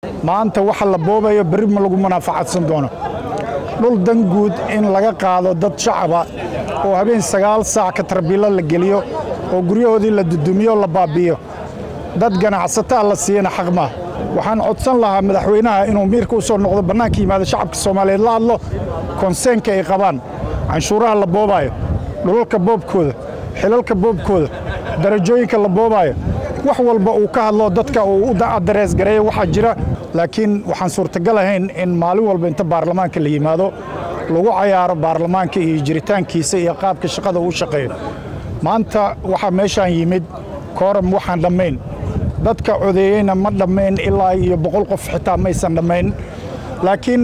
maanta waxa la boobayo berri ma lagu munaafacadsan doono dhul dan guud in laga qaado dad shacaba oo habeen sagaal saac ka tarbiilo la geliyo oo guryahoodii la dudumiyo la baabi'iyo dad ganacsataa la siiyana xaq maaha waxaan codsan lahaa madaxweynaha inuu miirka u soo noqdo bannaanka yimaado shacabka soomaaliyeed la hadlo konseenka ay qabaan canshuuraha la boobaayo dhulalka boobkooda xilalka boobkooda darajooyinka la boobaayo wax walba uu ka hadlo dadka uu u darees gareeya waxaa jira laakiin waxaan suurtagal ahayn in maalin walba inta baarlamaanka la yimaado lagu cayaaro baarlamaanka iyo jiritaankiisa iyo qaabka shaqada uu shaqeeyo maanta waxaa meeshaan yimid kooram waxaan dhammayn dadka codeeyeyna ma dhammayn ilaa iyo boqol qof xitaa maysan dhammayn laakiin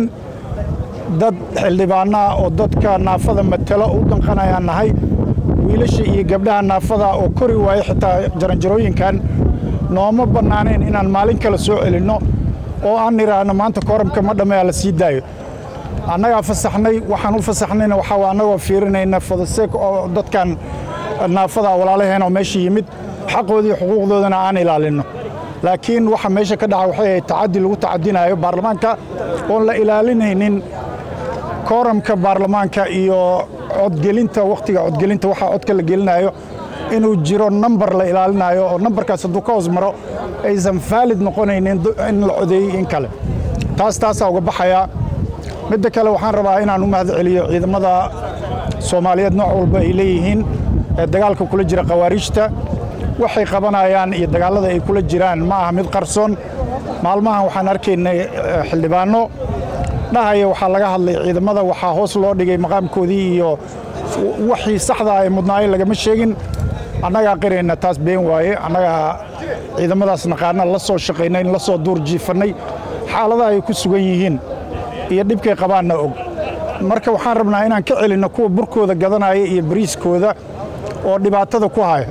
dad xildhibaanaa oo dadka naafada matalo u danqanayaan nahay wiilasha iyo gabdhaha naafada oo kori waaya xitaa jaranjarooyinkan nooma bannaanayn inaan maalin kale soo celinno oo aan nidhaahno maanta kooramka ma dhammeeya la sii daayo annagaa fasaxnay waxaan u fasaxnayna waxaa waa annagoo fiirinayna fodaseek oo dadkan naafada walaalaheen oo meesha yimid xaqoodii xuquuqdoodana aan ilaalinno laakiin waxa meesha ka dhaca waxay ahayd tacaddi lagu tacadinayo baarlamaanka oon la ilaalinaynin kooramka baarlamaanka iyo codgelinta wakhtiga codgelinta waxaa codka la gelinayo inuu jiro nambar la ilaalinayo oo nambarkaas hadduu ka hoos maro aysan faalid noqonaynin in la codeeyey in kale taas taasaa uga baxayaa midda kale waxaan rabaa inaan u mahad celiyo ciidamada soomaaliyeed nooc walba ay leeyihiin ee dagaalka kula jira khawaariijta waxay qabanayaan iyo dagaallada ay kula jiraan ma aha mid qarsoon maalmahan waxaan arkaynay xildhibaanno dhahaya waxaa laga hadlay ciidamada waxaa hoos loo dhigay maqaamkoodii iyo waxii saxdaa ee mudnaayeen lagama sheegin annagaa qirayna taas been waaye annagaa ciidamadaas naqaana la soo shaqaynay la soo duur jiifannay xaaladaha ay ku sugan yihiin iyo dhibkay qabaanna og marka waxaan rabnaa inaan ka celinno kuwa burkooda gadanaya iyo bariiskooda oo dhibaatada ku haya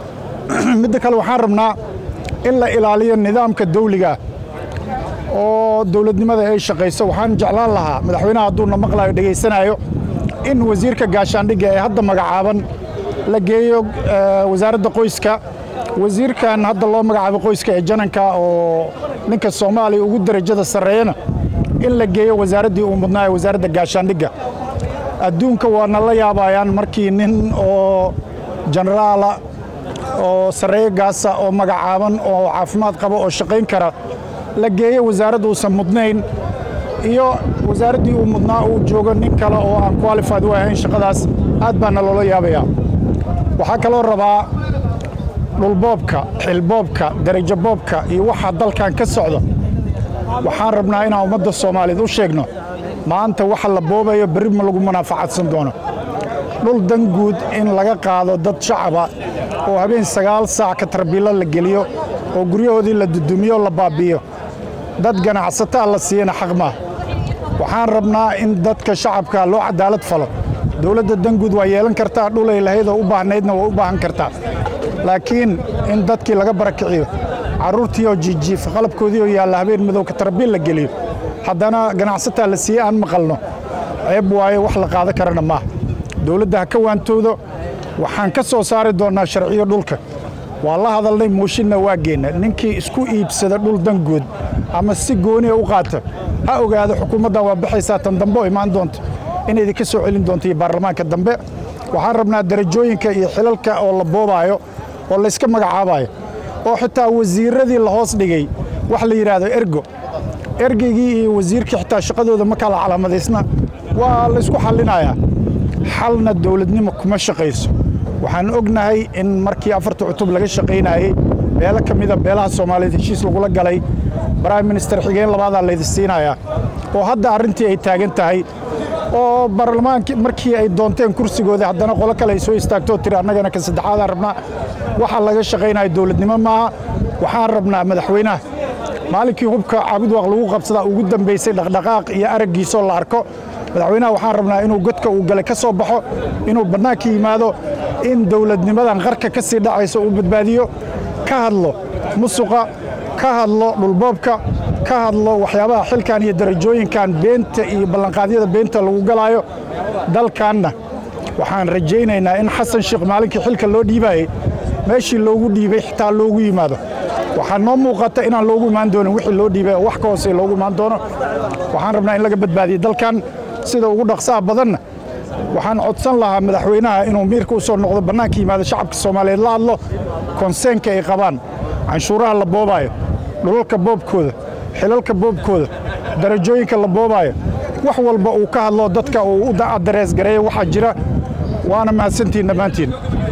midda kale waxaan rabnaa in la ilaaliyo nidaamka dawliga oo dawladnimada ay shaqayso waxaan jeclaan lahaa madaxweynaha hadduuna maqlayo dhegaysanayo in wasiirka gaashaandhigga ee hadda magacaaban la geeyo wasaaradda qoyska wasiirkan hadda loo magacaabo qoyska ee jananka oo ninka soomaaliya ugu derajada sarreeyana in la geeyo wasaaraddii uu mudnaayo wasaaradda gaashaandhigga adduunka waana la yaabayaan markii nin oo jenaraala oo sarreeyo gaasa oo magacaaban oo caafimaad qaba oo shaqayn kara la geeyo wasaaradda uusan mudnayn iyo wasaaraddii uu mudnaa uu joogo nin kale oo aan qualified u ahayn shaqadaas aad baana loola yaabayaa waxaa kaloo rabaa dhulboobka xilboobka derajo boobka iyo waxa dalkan ka socda waxaan rabnaa inaan ummadda soomaaliyeed u sheegno maanta waxa la boobayo berri ma lagu munaafacadsan doono dhul dan guud in laga qaado dad shacaba oo habeen sagaal saac ka tarbiilo la geliyo oo guryahoodii la dudumiyo la baabi'iyo dad ganacsataa la siiyana xaq maaha waxaan rabnaa in dadka shacabka loo cadaalad falo dowladda danguud waa yeelan kartaa dhulay lahayd oo u baahnaydna waa u baahan kartaa laakiin in dadkii laga barakiciyo carruurtii oo jiijiifa qalabkoodii oo yaalla habeen madow ka tarbiil la geliyo haddana ganacsataa la siiyey aan maqalno ceeb waaye wax la qaada karana maaha dowladda ha ka waantoodo waxaan ka soo saari doonnaa sharciyo dhulka waa la hadalnay mooshinna waa geenna ninkii isku iibsada dhul dangood ama si gooniya u qaata ha ogaado xukuumaddan waa baxaysaa tan dambe oo imaan doonta in idinka soo celin doonto iyo baarlamaanka dambe waxaan rabnaa darajooyinka iyo xilalka oo la boobaayo oo layska magacaabayo oo xitaa wasiirradii la hoos dhigay wax la yidhaahdo ergo ergeygii iyo wasiirkii xitaa shaqadooda ma kala calaamadaysna waa laysku xallinayaa xalna dowladnimo kuma shaqayso waxaan ognahay in markii afarta cutub laga shaqaynayey beelo ka mida beelaha soomaaliyeed heshiis lagula galay prime minister xigeen labaadaa laydi siinayaa oo hadda arrintii ay taagan tahay oo baarlamaankii markii ay doonteen kursigooda haddana qolo kale ay soo istaagtoo tiri annagana ka saddexaadaan rabnaa waxa laga shaqaynayo dowladnimo maaha waxaan rabnaa madaxweynaha maalinkii hubka caabudwaaq lagu qabsadaa ugu dambaysay dhaqdhaqaaq iyo araggiisoo la arko madaxweynaha waxaan rabnaa inuu godka uu galay ka soo baxo inuu bannaanka yimaado in dowladnimadan qarka ka sii dhacayso uu badbaadiyo ka hadlo musuqa ka hadlo dhulboobka ka hadlo waxyaabaha xilkan iyo darajooyinkan beenta iyo ballanqaadyada beenta lagu galaayo dalkanna waxaan rajaynaynaa in xasan sheekh maalinkii xilka loo dhiibayey meeshii loogu dhiibay xitaa loogu yimaado waxaa noo muuqata inaan loogu imaan doonin wixii loo dhiibay oo wax ka hoose loogu imaan doono waxaan rabnaa in laga badbaadiyo dalkan sida ugu dhaqsaha badanna waxaan codsan lahaa madaxweynaha inuu miirka u soo noqdo bannaanka yimaado shacabka soomaaliyeed la hadlo konseenka ay qabaan canshuuraha la boobaayo dhulalka boobkooda xilalka boobkooda darajooyinka la boobaayo wax walba uu ka hadlo dadka uu u darees gareeyo waxaa jira waana mahadsantihin dhammaantiin